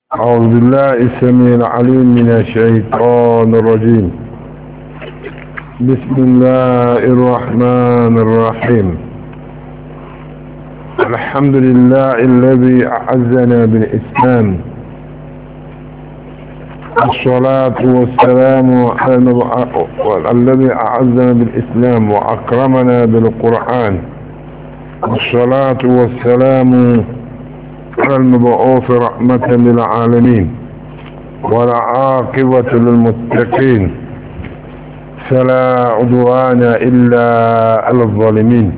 أعوذ بالله السميع العليم من الشيطان الرجيم بسم الله الرحمن الرحيم الحمد لله الذي أعزنا بالإسلام الصلاة والسلام على الذي أعزنا بالإسلام وأكرمنا بالقرآن الصلاة والسلام على المبعوث رحمة للعالمين والعاقبة للمتقين فلا عدوان إلا على الظالمين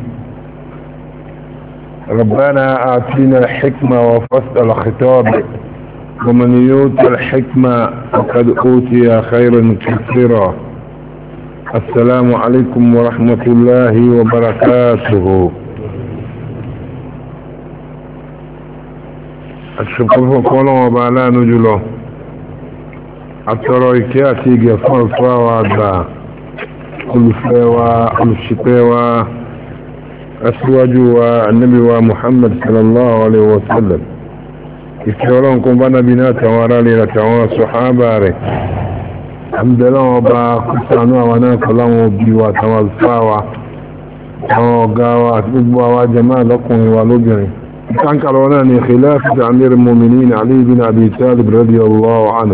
ربنا آتينا الحكمة وفصل الخطاب ومن يوت الحكمة فقد أوتي خيرا كثيرا السلام عليكم ورحمة الله وبركاته àṣùpọ̀fọ́ kọ́lọ́wọ́ bá aláàánú jùlọ àtọrọ ìkẹ́ àti ìgẹ̀ fún ọ̀fọ́ wa àgbà olùfẹ́ wa olùṣìpẹ̀ wa aṣíwájú wa annabi wa muhammad sallallahu alaihi wasallam ìfẹ́ ọlọ́run kún bá nábi náà tàwọn ará lè tàwọn sọ̀hábà rẹ̀ àmdẹ́lọ́wọ́ bá kúsànú àwọn náà kọláwọn òbí wa tàwọn alfáà wa àwọn ọ̀gá wa àti gbogbo àwa jama'a lọ́kùnrin wa lóbìnrin كان كروناني خلافة أمير المؤمنين علي بن أبي طالب رضي الله عنه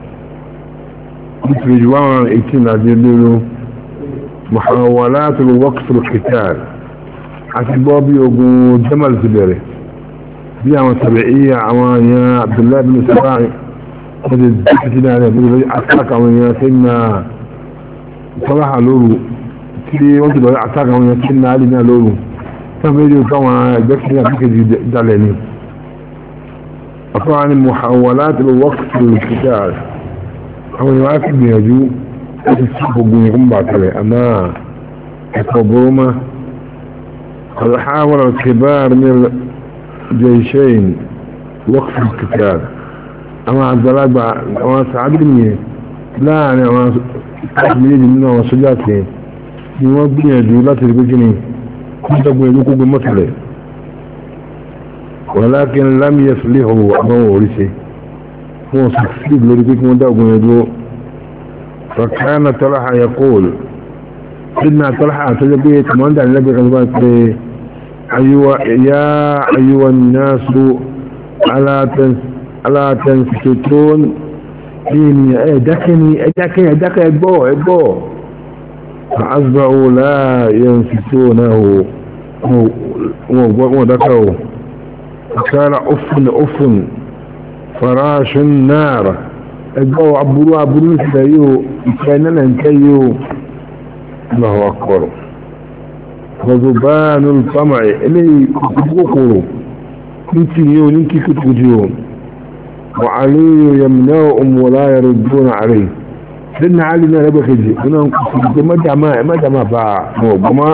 مثل جوان اتنا جللو محاولات الوقف القتال حسبابي يقول جمل زبيري دي عمان سبعية عمان يا عبد الله بن سباعي قد الزكتنا عليه أتاك عمان يا سيدنا صلاح لولو تلي وانت دولي أتاك عمان يا سيدنا علي لولو فميلي طبعا الدكتور فيك دلني طبعا المحاولات الوقت للقتال هو يواكب يجو يسحبوا يقوم بعد اما الحكومة قد حاول الكبار من الجيشين وقف القتال اما عبد الله اما سعد بن لا انا اما تحميل منه وصجاتين يوضي يجو لا تلقوا كنتم يلوكوا بمثله ولكن لم يفلحوا أمام ورثه هو سكسيد لربك مدعو يدو فكان طلحة يقول سيدنا طلحة تجبيه كمان دعني لبي غلبات أيوة يا أيها الناس ألا تنس ألا تنسكتون إني أدكني أدكني أدكني أدبو أدبو فأصبحوا لا ينفتونه وذكروا فقال أف أف فراش النار الجو عبروا عبروا سيو كان لنكيو الله أكبر وذبان الطمع إلي كتبوكروا نتيو ننكي كتبوكروا وعلي يمنعهم ولا يردون عليه سيدنا علي ما لبا خجي هنا نقصد ما جمع ما جمع فا وما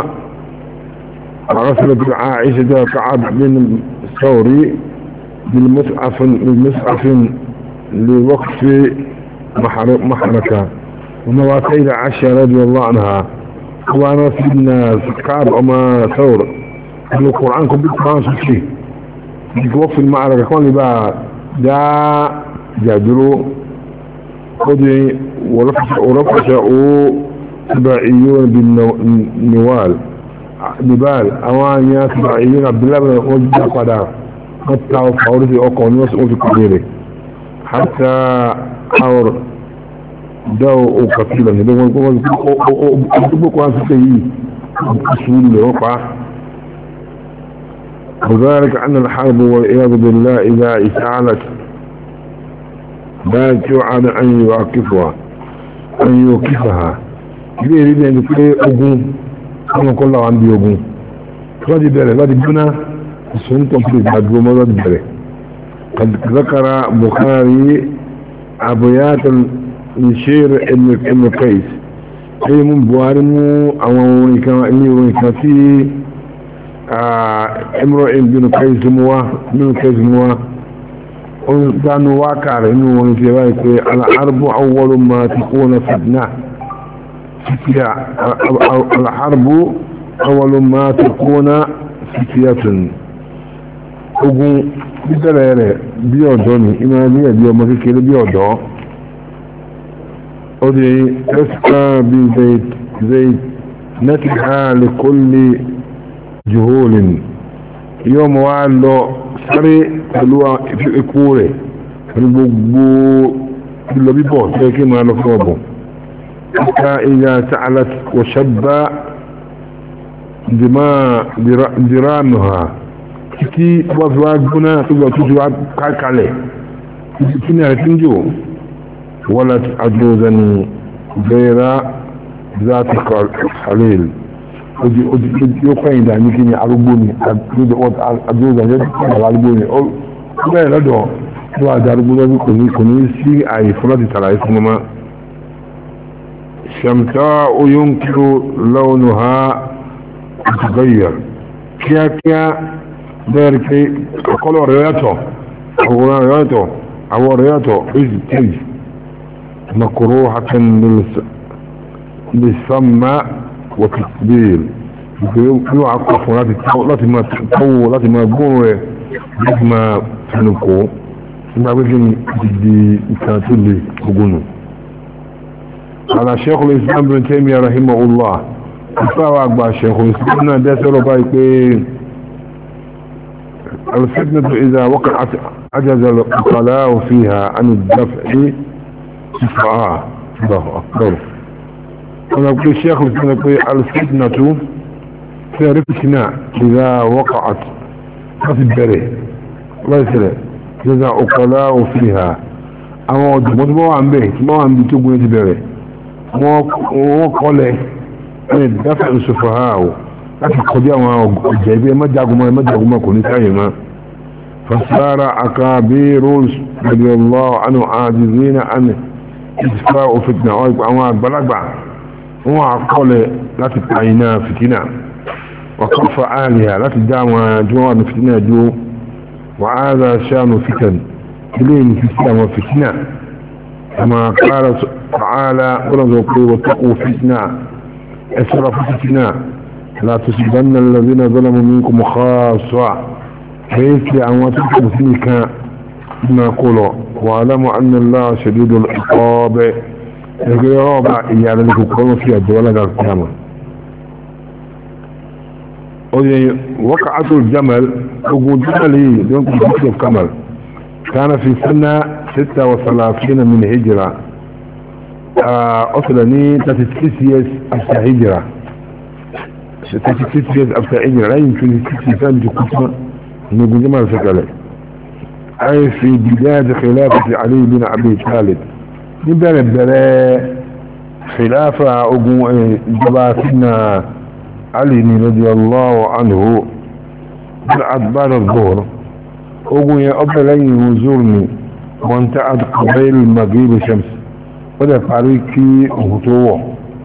رسلت عائشة كعب بن الثوري بالمسعف بالمسعف لوقف محركة ونواتيل عائشة رضي الله عنها وانا سيدنا كعب اما ثور القرآن كم بالقرآن سكي وقف المعركة كون لي بقى جاء جادروا خذي ورفشوا سبعيون بالنوال نبال اوانيا سبعيون عبد الله بن وجد قدا قطعوا فورتي اوكو نوس في كبيرة حتى حور دو قتيلا ندو قتيلا قوان سكي أسول لرفع وذلك أن الحرب والعياذ بالله إذا اشتعلت لا توعد أن يوقفها أن يوقفها ilé ìrí ẹni pé ogun ọmọ kan láwọn bí ogun láti bẹ̀rẹ̀ láti gbóná ìsúntọ̀ pé ìgbàdúró mọ́ láti bẹ̀rẹ̀ zakara bukhari abuyatan nishir ibn qais sai mun buhari mu àwọn orin kan ní orin kan tí imro ibn qais muwa ibn qais muwa كانوا واقع انه في رايك الحرب اول ما تكون فتنه الحرب اول ما تكون فتية ogun bíbẹ̀rẹ̀ rẹ̀ bí ọ̀dọ́ ni ìmọ̀ ní ẹ̀bí ọmọ kékeré bí ọ̀dọ́ ó di ẹ́sìká bí zayt nẹ́tìká lè kó lè jùhólìn yóò mọ̀ wá lọ sáré pẹ̀lú ikú rẹ̀ pẹ̀lú gbogbo ìlọ bíbọ̀ tó yẹ kí máa lọ fún ọ̀bọ̀ حتى إذا سألت وشب دماء درامها títí wọ́n fi wá gbóná tó gbọ́ tó ti wá kákalẹ̀ títí kí ní àrẹ tí ń jò wọ́n láti àjọ́zà ní bẹ́ẹ̀rá záti khalil yóò kọ́yìn dà ní kí ní arúgbó ni àjọ́zà ní arúgbó ni ó bẹ́ẹ̀ lọ́dọ̀ tó wà dá arúgbó lọ́dún kò ní kò ní sí àyè fún láti tàlàyé fún mọ́mọ́ شمساء ينكر لونها يتغير كيا كيا ذلك قالوا رياته أو رياته أو رياته إذ تج مكروهة للسماء وتكبير يعقف لا ما تطول لا ما يقول لا ما تنكو ما بيجي دي كانت لي بقولوا على شيخ الإسلام بن تيمية رحمه الله فهو أكبر شيخ الإسلام ده سألوا بايكين الفتنة إذا وقعت عجز العقلاء فيها عن الدفع شفعاء الله أكبر أنا أقول الشيخ الإسلام يقول الفتنة فيها رفتنا إذا وقعت ما في البره الله يسلم إذا عقلاء فيها أما مطبوع عن به ما عن بيتوب ويتبره wọ́n kọ́lẹ̀ ẹni dáfẹ́ ìṣòfòhá o láti kọjá àwọn ọjà ibi ẹmọ́jagunmọ́ ẹmọ́jagunmọ́ kò ní sáyẹ̀ mọ́ fasára àkàbí rose radiyallahu anhu àjíṣẹ́ àni ìsìfà òfìtìnà àwọn àgbàlagbà wọ́n àkọlẹ̀ láti pàyínà fìtínà wàkọ́fà àlìyà láti dá àwọn àjọwà ní fìtínà jọ wà á zà ṣánu fìtàn ilé ní fìtínà àwọn fìtínà كما قال تعالى ورزقوا واتقوا فتنة اسرف فتنة لا تصيبن الذين ظلموا منكم خاصة حيث لأمواتك بسنك ما قولوا واعلموا أن الله شديد العقاب يقول يا رب إيانا لكم قولوا في الدولة القيامة وقعت الجمل وقود جملي ينقل في الكمل كان في سنة ستة وثلاثين من هجرة أصلني تتسيس أفتى هجرة تتسيس أفتى هجرة لا يمكن تتسيسان جكتما نقول جمال فكالي أي في بداية خلافة علي بن أبي طالب نبدأ بلا خلافة جباتنا علي رضي الله عنه بعد الظهر ogun yẹn ọbẹ̀ lẹ́yìn òzúrùnì wọ́n tẹ́ àdùkọ̀bẹ́ maghrib shams ó dẹ̀ parí kí òhun tó wọ̀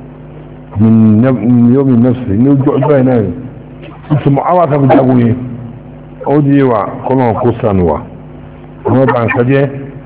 yomi nafsi ní ojú ọjọ́ ẹ̀ náà ìtumọ̀ àwọn àtàbí jagun yẹn ó di wà kọ́nà kó sànù wà wọ́n bá ń kájẹ́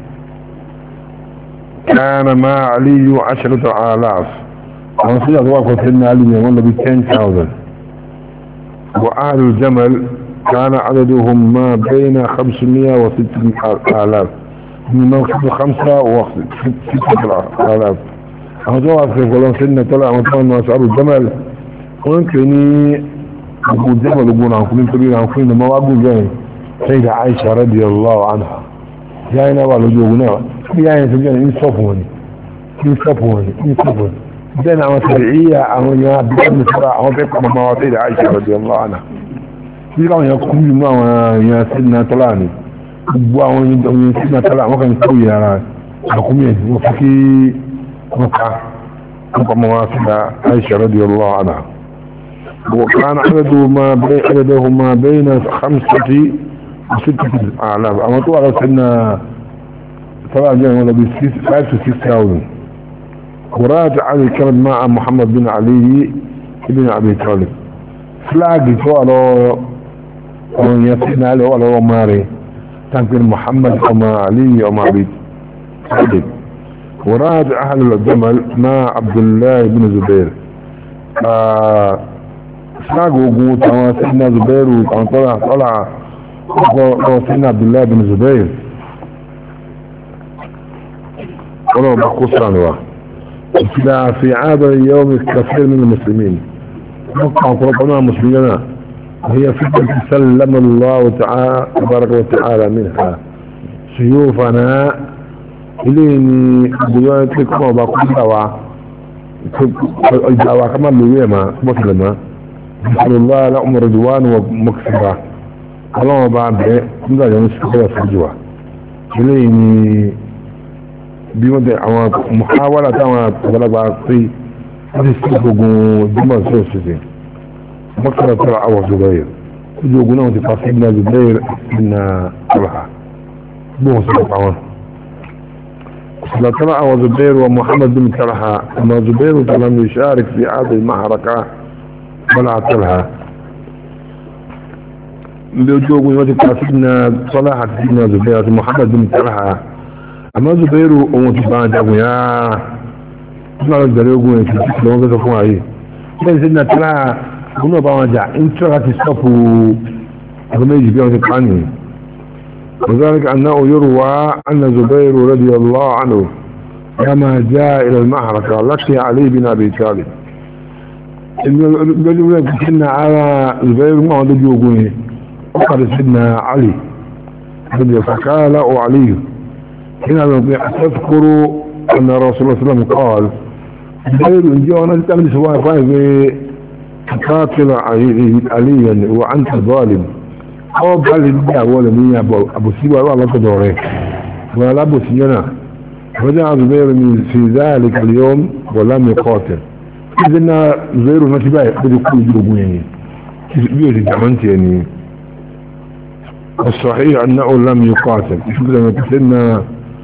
كان ما علي عشرة آلاف àwọn síjà tó wà kọ́ sẹ́ni alì yẹn wọ́n lọ bí 10,000 وأهل الجمل كان عددهم ما بين خمسمائة وستة آلاف من موقف خمسة وستة آلاف أهدوا أفريق ولو سنة طلع مطمئن وأسعار الجمل ويمكنني أبو الجمل أبو عنكم من كبير عنكم ما أبو جاي سيدة عائشة رضي الله عنها جاينا والجوغنا جاينا سجانا إنصفوني إنصفوني إنصفوني بين عمى تبعية عمى بيان سراء عمى بيقى مواطيد عائشة رضي الله عنها bí láwọn èèyàn kú nínú àwọn èèyàn sínú tọ́lá ní gbogbo àwọn èèyàn sínú tọ́lá wọ́n kàn kó ìyára àkúmí ẹ̀ wọ́n fi kí wọ́n ká wọ́n kọ́ mọ́ wá sí Aisha radiyallahu anha وكان عدده ما بين عدده ما بين خمسة وستة آلاف أما طبعا لو سنة طبعا جاء ولا ب 5 to 6000 وراد علي كان مع محمد بن علي بن أبي طالب فلاج سؤاله ومن يسئنا له ولا ماري تنقل محمد وما علي وما عبيد صدق وراد اهل الجمل مع عبد الله بن زبير ساقوا قوت وما سيدنا زبير وكان طلع طلع وسيدنا عبد الله بن زبير ولو بقصة عنه في هذا اليوم كثير من المسلمين وقع قربنا مسلمين هي فتنة سلم الله تعالى تبارك وتعالى منها سيوفنا إليني بيوت لكم وبقول دعوة الدعوة كما لويما مسلمة بسم الله لهم رضوان ومكسرة الله بعد كنا ينسك وسجوا إليني بيوت àwọn محاولة táwọn àgbàlagbà pé wọ́n ti sí gbogbo jùmọ̀ sí òṣìṣẹ́ مكة طلع أبو زبير يقولون تفاصيلنا زبير من طلحة بوه سلطعون طلع أبو زبير ومحمد بن طلحة أما زبير لم يشارك في هذه المعركة ولا طلحة يقولون تفاصيلنا طلحة سيدنا زبير محمد بن طلحة أما زبير ومتبعد أبو يا ما أقدر يقولون تفاصيلنا وقت فوق عليه سيدنا طلحة كنا بواجع انت راك تصفوا هذا يجي بيهم تقعني وذلك انه يروى ان زبير رضي الله عنه كما جاء الى المعركة لقي علي بن ابي طالب قالوا لك كنا على زبير ما عنده يوقوني وقال سيدنا علي رضي فقال علي هنا تذكر ان رسول الله صلى الله عليه وسلم قال زبير ان جاء انا تعمل سواء فايف قاتل عليا وانت ظالم او قال لي ولا مين ابو سيبا ولا تدوري ولا ابو سينا رجع زبير من في ذلك اليوم ولم يقاتل اذن زبير ما تباي بده يكون جوجو يعني بيوت جمانت يعني الصحيح انه لم يقاتل شوف لما كنا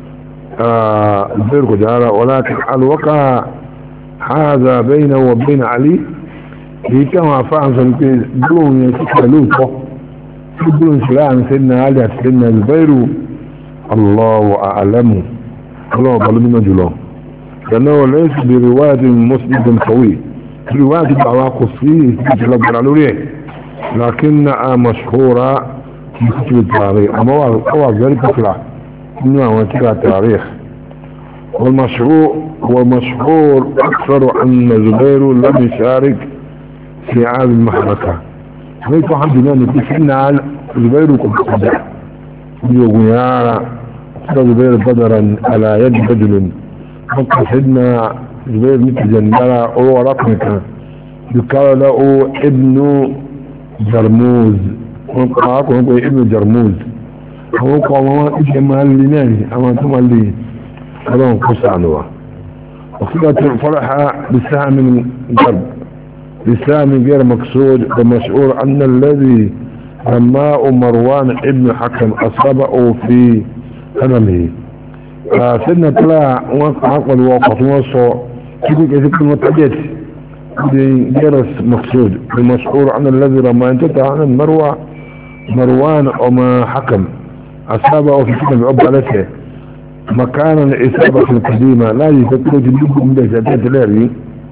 زبير قجارة ولكن الوقع هذا بينه وبين علي èyí tí àwọn afáàn sọ pé gbóhùn yẹn kíkà lóòótọ́ tí gbóhùn sí láàrin sẹ́nà alẹ́ àti sẹ́nà zubairu allahu alamu ọlọ́wọ́ balú mímọ́ jùlọ yànnà wọ́n lẹ́yìn sí bèrè wáyà tí muslim bin kawai tí wáyà tí bàwá kò sí ìjìlá gbàrà lórí ẹ̀ lakin na a mashhura kì í kútu tààrí àmọ́ wà very popular nínú àwọn kíkà tààrí والمشهور والمشهور أكثر أن زبير لم يشارك في عام المحركة حيث الحمد لله نتفعنا على زبير وقبضة يقول يا زبير بدرا على يد رجل فقط سيدنا زبير مثل جندرة هو رقمك يقال له ابن جرموز وقعكم يقول ابن جرموز هو قال ما ايش ما اللي ناني اما ثم اللي قالوا قصة عنه وصلت فرحة بسهم من الضرب لسان غير مقصود ومشعور أن الذي رماء مروان ابن حكم أصابه في هنمه سيدنا طلع عقل وقف وصو كيف يجب المتعدد غير مقصود ومشعور أن الذي رمى انتهى عن المروى مروان وما حكم أصابه في سنة عبالته مكانا الإصابة القديمة لا يفكر جديد من ذاتات الاري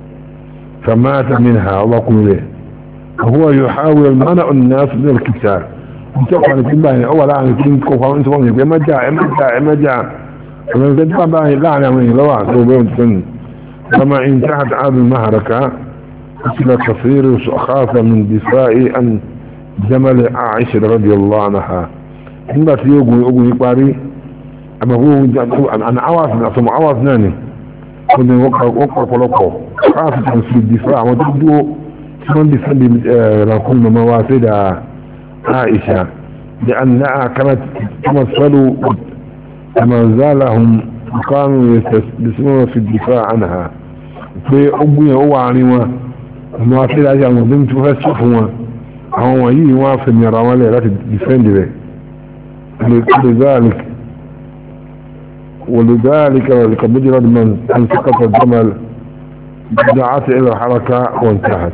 فمات منها وقم له وهو يحاول منع الناس من الكتاب انتقوا عن كلمة اول عن كلمة كوفا وانت وانت ما جاء ما جاء ما جاء فمن تدفع بها لا عن يومين لواء وبيوم سن فما انتهت عاد المهركة قتل كثير خاف من دفاع عن جمل عائشة رضي الله عنها عندما تيوغو يوغو يقاري اما هو انا عواف اصلا عواف ناني كنا وقع وقع فلقه خاصة في الدفاع وتبدو من بفند لكل مواسد عائشة لأنها كانت تمثل كما زالهم كانوا يستسلمون في الدفاع عنها في أبوية هو عنيوة مواسد عائشة مظلمت فيها الصفوة هو يي وافد يراوالي لا تدفند به لذلك ولذلك لقد مجرد من أن سقط الجمل دعت إلى الحركة وانتهت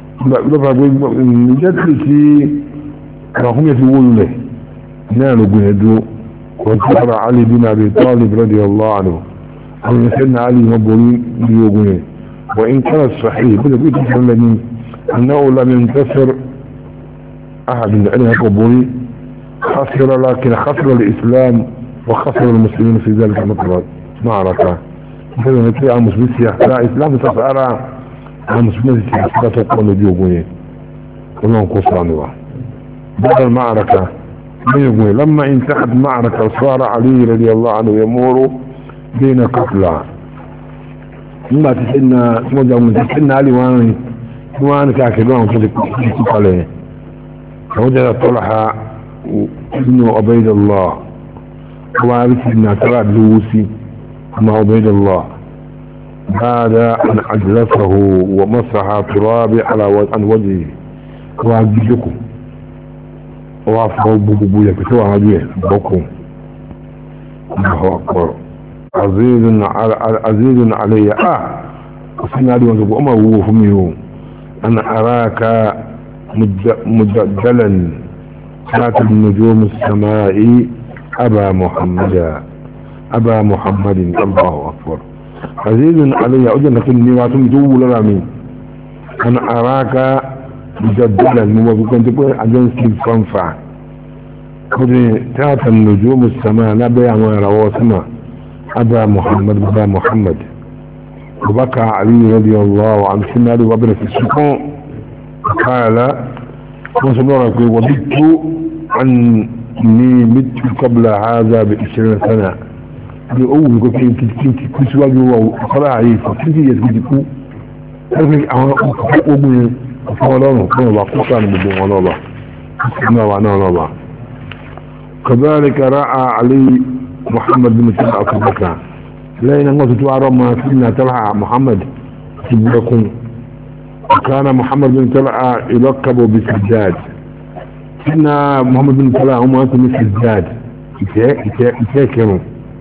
جد في رقم يتقول له نالوا بهدوء وانتهر علي بن أبي طالب رضي الله عنه أو سيدنا علي مبولي بيوغنه وإن كان صحيح بدأ بيت الذي أنه لم ينتصر أحد من عليها قبولي خسر لكن خسر الإسلام وخسر المسلمين في ذلك المطلب معركة مثلا نتلي عن مسلمين سيحتاء إسلام تسأرى عن مسلمين سيحتاء تقول بيوغوني كلهم قصرانوا بعد المعركة بيوغوني لما انتهت معركة صار علي رضي الله عنه يمور بين قتلى لما تسئلنا موجه من تسئلنا علي وانا وانا كاكدوان كنت عليه فوجد طلحة ابن عبيد الله وعرف ان ترى لوسي مع عبيد الله بعد ان اجلسه ومسح تراب على عن وجهه وعجزكم وعفوا بوبو يكتوى عجيه بكم الله اكبر عزيز على عزيز علي اه وسنا لي وانتو اما هو فميو انا اراك مجدلا كانت النجوم السماء أبا محمد أبا محمد الله أكبر عزيز علي أجل لكني واتم دول رامي أنا أراك مجدلا موافقا تقول أجل سليب فانفع قد تات النجوم السماء نبي عما رواسما أبا محمد أبا محمد وبكى علي رضي الله عنه سنة وابن في السكون قال وصبرك وبدت أني مت قبل هذا بعشرين سنة لأول يقول كنت كنت كنت واجه وصلاة عيسى كنت يسجدكو هذا أنا أقوم فولانه كما بقصة عن بدون ونوبة كما ونوبة كذلك رأى علي محمد بن سلع أصبك لأن الله تتوارى ما سيدنا تلحى محمد تبلكم وكان محمد بن طلحة يلقب بسجاد سيدنا محمد بن طلحة هم أنتم سجاد يتاكروا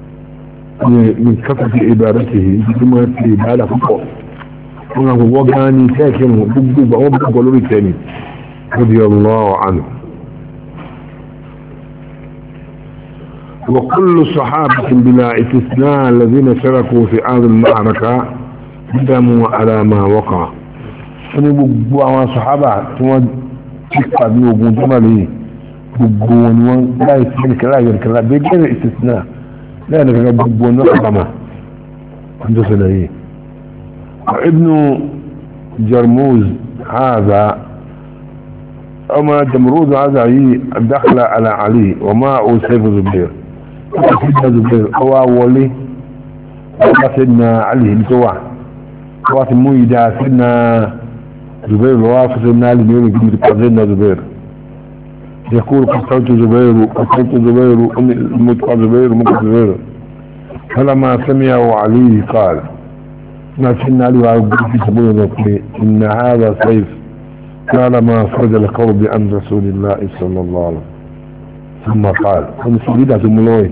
من كثرة عبادته ثم في عبادة فقط ونحن وقاني تاكروا بقبوبة وبقبوبة لوري رضي الله عنه وكل صحابة بلا استثناء الذين شاركوا في هذه المعركة قدموا على ما وقع wọ́n ní gbogbo àwọn sọ̀hábà tí wọ́n ti pàdé ogun tó máa lè gbogbo wọn ni wọ́n láì sí ẹnìkan láì ẹnìkan láì bẹ́ẹ̀ gẹ́rẹ́ ìsìsìnà láì ẹnìkan gbogbo wọn náà kàmà wọ́n tó ṣẹlẹ̀ yìí. ibnu jarmuz haza ọmọ jamruz haza yìí dákàlà ala ali wọ́n máa ó sẹ́fù zubair wọ́n ti dá zubair ọwọ́ wọlé wọ́n bá sẹ́dínà ali ní tó wà wọ́n ti mú ìdá sẹ́dínà زبير الوافد النالي بيقول كلمة قتلنا زبير يقول قتلت زبير قتلت زبير متقى زبير متقى زبير فلما سمعه علي قال ما سمع علي وعبد في سبيل ذلك إن هذا سيف قال ما فرج القول عن رسول الله صلى الله عليه وسلم ثم قال ثم سبيلها ثم لوي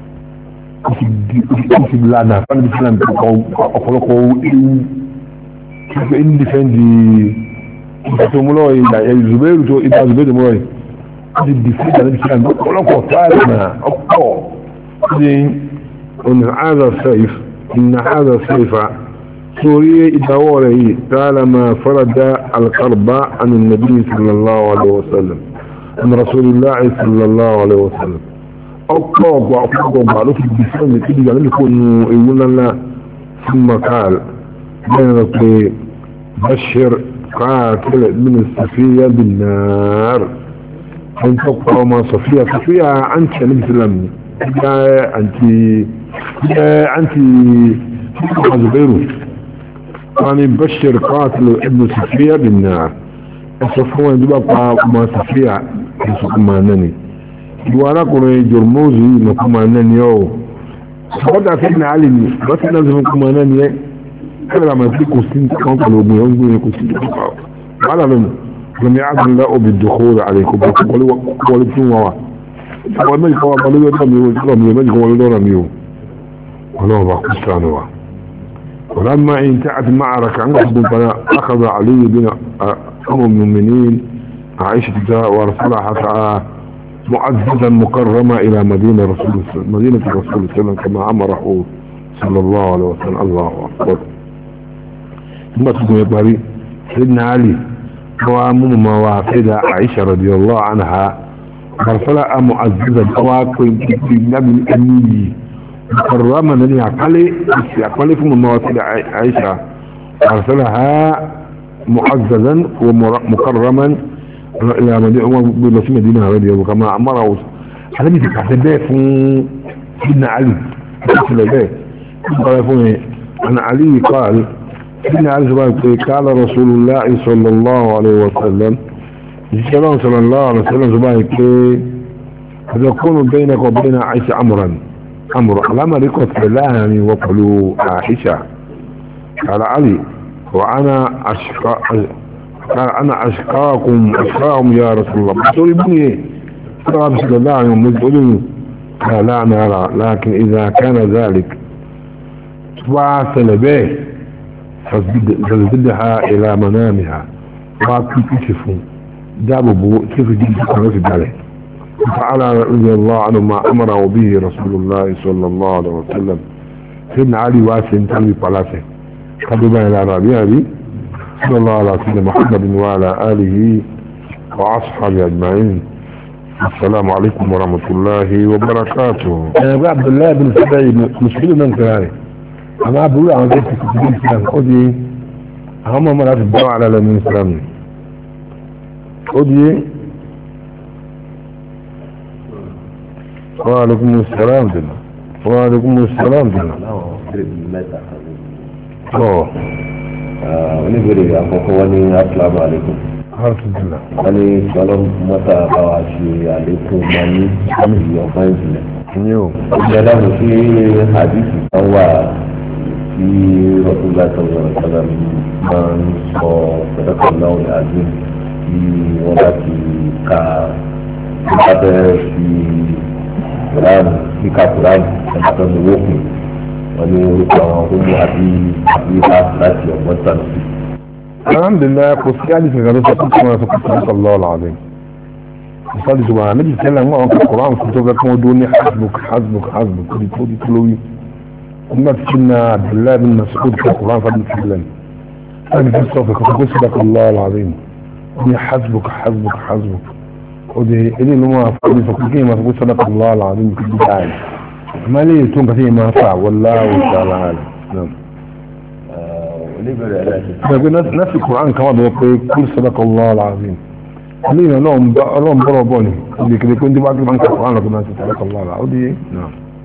كنت بلانا فانا بسلام أخلقه kíkọ́ in dìfẹ́ndì ìtàtòmúlọ́ ìgbà ìzùbẹ́rù tó ìgbà ìzùbẹ́rù mọ́ ẹ̀ ti dìfẹ́ndì àti ìfẹ́ndì ọ̀pọ̀lọpọ̀ táàrí na ọ̀pọ̀ ní ọ̀nà àádọ́ sẹ́if ìnà àádọ́ sẹ́ifà sórí ìdáwọ́ rẹ̀ yìí tààlà ma farada alkarba an nabi sallallahu alaihi wasallam an rasulillah sallallahu alaihi wasallam ọ̀pọ̀ ọ̀pọ̀ ọ̀pọ̀ ọ̀pọ̀ ló fi dìfẹ́ndì tí ìgbà nílùú kò nu ewu ńlá ثم قال بينك بشر قاتل من الصفية بالنار ان تبقى ما صفية صفية انت مثلم يا انت يا انت زبيرو يعني بشر قاتل ابن صفية بالنار الصفوة يبقى ما صفية يسوكما نني وانا كنا جرموزي نكما نني يو فقد سيدنا علي بس لازم كما نني كلا ما يكون سنت كان قالوا ابن يوم يكون سنت على لهم لم يعزم لا بالدخول عليكم قالوا قالوا تنوا قالوا ما يقوا قالوا يدهم يقولوا ما يقوا ولا رميو ولا ما كسانوا ولما انتهت المعركة عن فلا أخذ علي بن أم المؤمنين عائشة ورسولها حتى معززا مكرما إلى مدينة رسول مدينة الرسول صلى الله عليه وسلم كما أمره صلى الله عليه وسلم الله أكبر ثم تقول يباري سيدنا علي هو أمم موافد عائشة رضي الله عنها مرسلة معززا أواقع نبي أمي مكرما نني عقلي عقلي في المواصل عائشة أرسلها معززا ومكرما إلى مدينة مدينة رضي كما أمره هذا بيتك حسبه في سيدنا علي حسبه قال فيه عن علي قال سيدنا علي قال رسول الله صلى الله عليه وسلم الكلام صلى الله عليه وسلم زبايك يكون بينك وبين عائشة أمرا أمر لما ركض الله يعني وقلوا عائشة قال علي وأنا أشقى قال أنا أشقاكم أشقاهم يا رسول الله بطول ابني قال بسم الله عليه وسلم قال لا نرى لكن إذا كان ذلك فاصل به فزدها إلى منامها وكتشفوا جابوا كيف جيد في ذلك فعلى رضي الله عنه ما أمره به رسول الله صلى الله عليه وسلم سيدنا علي واسم تنبي بلاسه قدما إلى ربيع بي صلى الله على سيدنا محمد وعلى آله وأصحابه أجمعين السلام عليكم ورحمة الله وبركاته أنا أبو عبد الله بن سبعي مشكلة من كلامي أنا أقول عن ذلك في الإسلام أودي هم مرات الدعوة على الإسلام أودي وعليكم السلام دلنا وعليكم السلام دلنا ọ̀ oníbèrè àkọ́kọ́ wọn ní asalaamu alaykum alhamdulillah wọn ní sọlọ mọta bá wa ṣe àlékún máa ní ìyọ̀kan ìjìnlẹ̀. ní o ìjọba dáhùn sí àdìsí kan wà tí rọ́túnlá sọ̀rọ̀ sọ̀rọ̀ máa ń sọ pẹ̀lẹ́pẹ̀lẹ́ náà ní àdín tí wọ́n bá ti ka bá bẹ́ẹ̀ fi kùránù kíka kùránù ẹ̀ka ní wókùn wọn ní orúkọ àwọn ọmọ àbí àbí bá láti ọgbọ́n sànù sí. alhamdulillah kò sí àdìsí kan ló sọ fún kí wọn sọ fún kí wọn lọ àdín ìsọdí tó wà méjì tẹ́lẹ̀ wọn kọ koran fún tó fẹ́ kí wọ́n dún ní hasbuk hasbuk hasbuk kò tó di tó lórí nígbà tí sinna abdullahi bin mas'ud kọ koran fún tẹ́lẹ̀ ẹni fi sọ fẹ́ kó kó sọdọ̀ kan lọ́wọ́ àdín ní hasbuk hasbuk hasbuk ó di ilé ìlú wọn fún mi sọ pé kí n máa sọ pé sọdọ̀ kan lọ́wọ́ àdín kò di dáa yìí àmọ́ ilé ètò nǹkan tí yẹn máa fà wallahu ta'ala alam náà oníbèrè ẹlẹ́sìn gbẹ̀gbẹ́ nọ́ọ̀sì koran kan wà bẹ́ẹ̀ pé kúrò sọ́dọ̀kọ̀ lọ́wọ́ ààrin ilé ìrìn ọlọ́run bọ́rọ̀ bọ́ ni ibi kìlẹ̀ pé ń dín bá gbé máa ń ka koran lọ́gbọ́n náà sí sọ́dọ̀kọ̀ lọ́wọ́ ó di náà.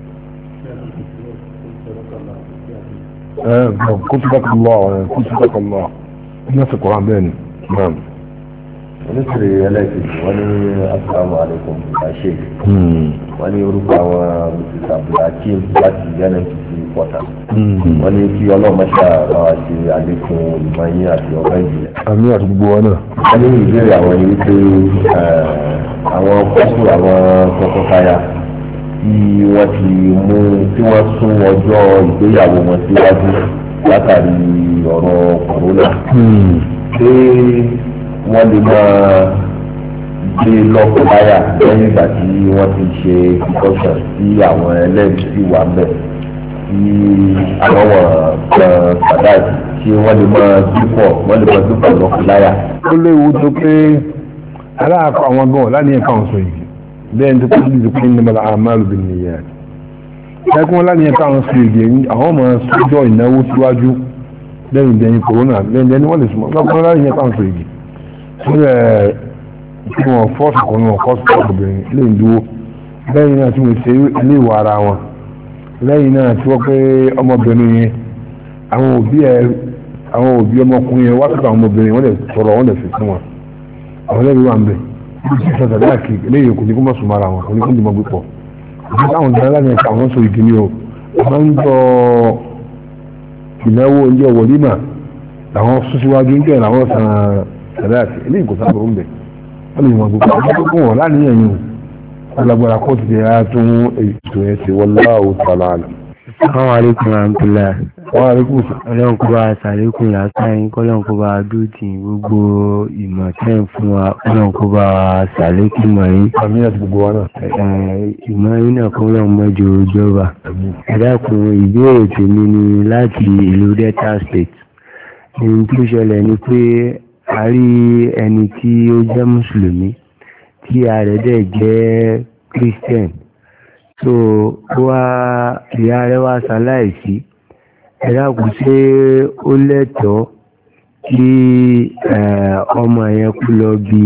ẹ bọ̀ kó sọ́dọ̀kọ̀ lọ́wọ́ ẹ kó sọ́dọ̀kọ̀ lọ́wọ́ nọ́ọ̀sì koran bẹ́ẹ̀ ni náà. oníbèrè ẹlẹ́sìn wọn ní asalaamu alaykum ṣe wọn ní orúkọ àwọn mrs abdulhakeem láti nnpc pọ̀tà wọn ní kí ọlọ́mọṣà bá wa ṣe àlékún olùmọ̀ọ́yìn àti ọ̀gá ìjìnlẹ̀. àmì àti gbogbo wa náà. wọ́n ní ìbéèrè àwọn ni wípé àwọn kọ́sù àwọn tọkọtaya tí wọ́n ti mú tí wọ́n sún ọjọ́ ìgbéyàwó wọn síwájú látàrí ọ̀rọ̀ kòrónà ṣé wọ́n lè máa gbé lọ́kọ̀láyà lẹ́yìn ìgbà tí wọ́n ti ṣe ìkọ́sọ̀ sí àwọn ẹlẹ́rìí sí wà mẹ́ tí àwọn kan sàdáàtì tí wọ́n lè máa dúpọ̀ wọ́n lè máa dúpọ̀ lọ́kọ̀láyà. ó léwu tó pé aláàkọ àwọn gan láti ẹ̀ka àwọn sọ yìí bẹ́ẹ̀ ní tó kọ́ ní ìdíkùn ní mọ́lá àmàlù bí nìyẹn ẹkùn láti ẹ̀ka àwọn sọ yìí àwọn ọmọ sójọ́ ìnáwó síwájú lẹ́yìn ìdẹ́yìn kòrónà lẹ́yìn ìdẹ́yìn wọ́n lè sùn lọ́kùnrin láti ẹ̀ka àwọn sọ yìí sílẹ̀ tí wọ́n fọ́ọ̀sì kan náà fọ́ọ̀sì kan obìnrin lè dúró lẹ́yìn náà tí wọ́n ṣe ilé ìwà ara wọn lẹ́yìn náà tí wọ́n pé ọmọbìnrin yẹn àwọn òbí ẹ àwọn òbí ọmọkùnrin yẹn wá sọ́dọ̀ àwọn ọmọbìnrin wọ́n lè sọ̀rọ̀ wọ́n lè fi fún wọn àwọn ẹlẹ́rìí wà ń bẹ̀ ibi tí ìṣẹ̀dá dáàkì eléyìí kò ní kó má sùn mọ́ra wọn kò ní kó ní mọ́ gbé pọ̀ àti táwọn ìdáná láti ẹ̀ka àwọn sọ ìdí ni o àwọn ń jọ ìnáwó oúnjẹ wọlímà làwọn sún síwájú ń jẹ́ làwọn san sàdáàkì eléyìí kò sábà ń bẹ̀ wọ́n lè mọ̀ gbogbo àwọn tó kún wọn láníyàn yìí alágbára kóòtù ti yára tún ètò yẹn ṣe wallahu ta'ala alam. Assalamu alaikum warahmatullah. wọ́n á rí kùsù. Ọlọ́run kó bá a ṣàlékún làákàyìn kọ́lọ́run kó bá a dúdì gbogbo ìmọ̀ tẹ́ ń fún wa kọ́lọ́run kó bá a ṣàlékún mọ̀ yín. àmì àti gbogbo wa náà. Eh, Ìmọ̀ yín náà kọ́lọ́run mọ́jọ ìjọba. Ẹ dákun ìbéèrè tèmi ni láti ìlú Delta State. Ohun tó ṣẹlẹ̀ ni pé a rí ẹni tí ó jẹ́ Mùsùlùmí tí ìyá rẹ̀ dẹ̀ jẹ́ christian so wá ìyá rẹ̀ wá ṣaláìsí ẹ dákun ṣé ó lẹ́tọ̀ọ́ kí ọmọ yẹn kú lọ bí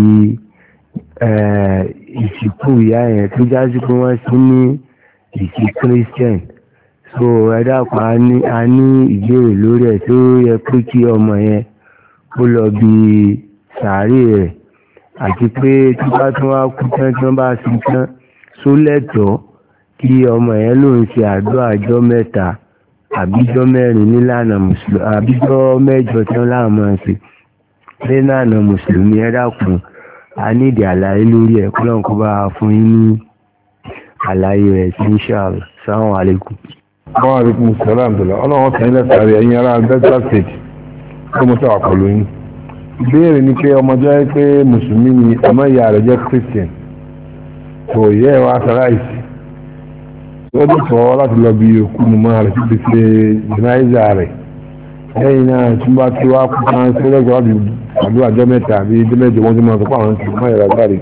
ìsìnkú ìyá yẹn tó jásí pé wọ́n sí ní ìsìn christian so ẹ dákun a ní ìbéèrè lórí ẹ̀ tó yẹ pé kí ọmọ yẹn kó lọ bí sàárè rẹ̀ àti pé tí bá tún wá kú tán tí wọ́n bá sin tán só lẹ́tọ̀ọ́ kí ọmọ yẹn ló ń ṣe àdúrà ọjọ́ mẹ́ta àbíjọ́ mẹ́rin nílànà mùsùlùmí àbíjọ́ mẹ́jọ tí wọ́n láwọn máa ṣe nílànà mùsùlùmí ẹ dákun a nídìí àlàyé lórí ẹ̀ kó lọ́n kó bá a fún yín ní àlàyé rẹ̀ sí inshallah salamu alaikum. wọ́n á rí kún sọ́lá àbdùlá ọlọ́wọ́n sàn ilẹ̀ sàárẹ̀ ẹ̀yìn ara delta state tó mọ́ sọ́wọ́ pẹ̀lú yín ìbéèrè ni pé ọmọdé ẹ pé mùsùlùmí ni àmọ́ ìyá rẹ̀ jẹ́ christian kò yẹ ẹ wá sáláìsì ó dé tọ́ láti lọ bí òkú mọ́ rẹ̀ títí ṣe jìnnáìzà rẹ̀ lẹ́yìn náà tí wọ́n bá ti wá kú kan sí lẹ́gbẹ̀ẹ́ láti àdúrà ọjọ́ mẹ́ta àbí ọjọ́ mẹ́jọ wọ́n ti máa sọ pé àwọn ti mọ́ ìrà gbáre.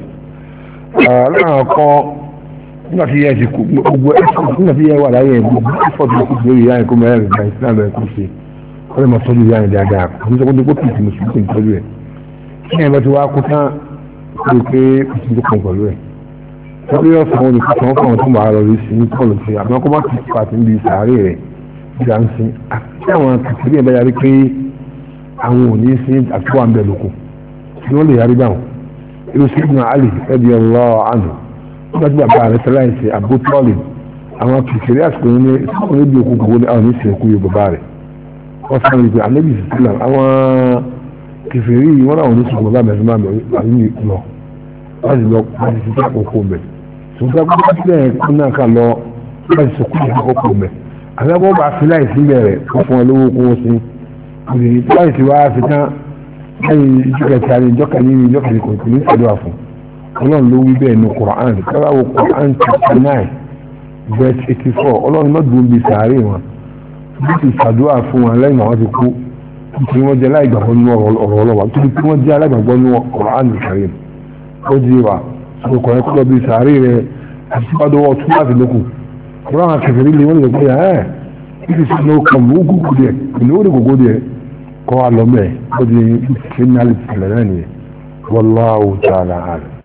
láwọn kọ́ nígbà tí yẹ ti kú gbogbo ẹ̀fọ́ nígbà tí yẹ wà láyé ẹ̀ gbogbo ẹ̀fọ́ ti kú lórí ìyá ẹ̀kọ́ mẹ́rin ìgbà ìsìlámù ẹ̀kọ́ ṣe wọ́n lè máa tọ́jú ìyá ẹ̀ dáadáa kò ní sọ pé kó tìtì mùsùlùmí kò ń tọ́jú ẹ̀ kí ẹ̀ bá ti wá kú tán ó rí pé kò sí tó kàn pẹ̀lú ẹ̀ wọ́n lé ọ̀sán wọn olùkọ́ sọ̀rọ̀ fún àwọn tó máa lọ rí sí ní pọ́ọ̀lù sí àmọ́ kó má ti pàtó níbi sàárè rẹ̀ ìgbà ń sin àti àwọn kìkìrì ẹ̀ bá yarí pé àwọn ò ní sí àtúwà ń bẹ̀ lóko tí wọ́n lè yarí báwọn irú sí ibùdó àlè ẹbí ọlọ́ àná nígbà tí bàbá rẹ̀ tẹ́lá ìsè àbótọ́ọ̀lì àwọn kìkìrì àsìkò ní sọ́kùn níbi òkú gbogbo ní àwọn oníṣẹ́ òkú yóò bàbá rẹ̀ wọ́n sáré ìpè ànábì sísílà àwọn kìkìrì yìí wọ́n náà oníṣẹ́ òkú bàbá mẹ́rin máa bẹ̀rẹ̀ lọ wọ́n sì lọ wọ́n sì ti àkókò mẹ́ ṣùgbọ́n gbogbo sílẹ̀ kún náà kà lọ wọ́n sì sọkún ní àkókò mẹ́ àgbẹ̀bọ̀ bá fi láì sílẹ̀ rẹ̀ wọ́n fún wọn lówó kó wọ́n sí òyìn láì sí wáá fi tán lẹ́yìn ìjọkẹ̀tì àrí ìjọkẹ̀ni ní ìjọkẹ̀ni kò ní ìṣẹ́dọ̀ àfún ọlọ́run ló wí bẹ́ẹ̀ ní Quran káláwo Quran chapter nine verse eighty four ọlọ́run má dùn bí sàárè wọn bí ti ṣàdúrà fún wọn lẹ́yìn àwọn ti kú tí wọ́n jẹ́ aláìgbàgbọ́ nínú ọ̀rọ̀ ọlọ́wà tó tí wọ́n jẹ́ aláìgbàgbọ́ nínú Quran Karim ó di wa ọkọ̀ ẹ̀kọ́ lọ bí sàárè rẹ̀ àti sípàdọ́wọ́ tún láti lókun ọ̀rọ̀ àwọn akẹ́kẹ̀ẹ́ lè wọ́n lè pé ẹ̀ ibi tí ó kàn mú gúgú díẹ̀ ìlú ó lè gògó díẹ̀ kọ́ wa lọ mẹ́ ó di finality lẹ́nà nìyẹn wallahu ta'ala alam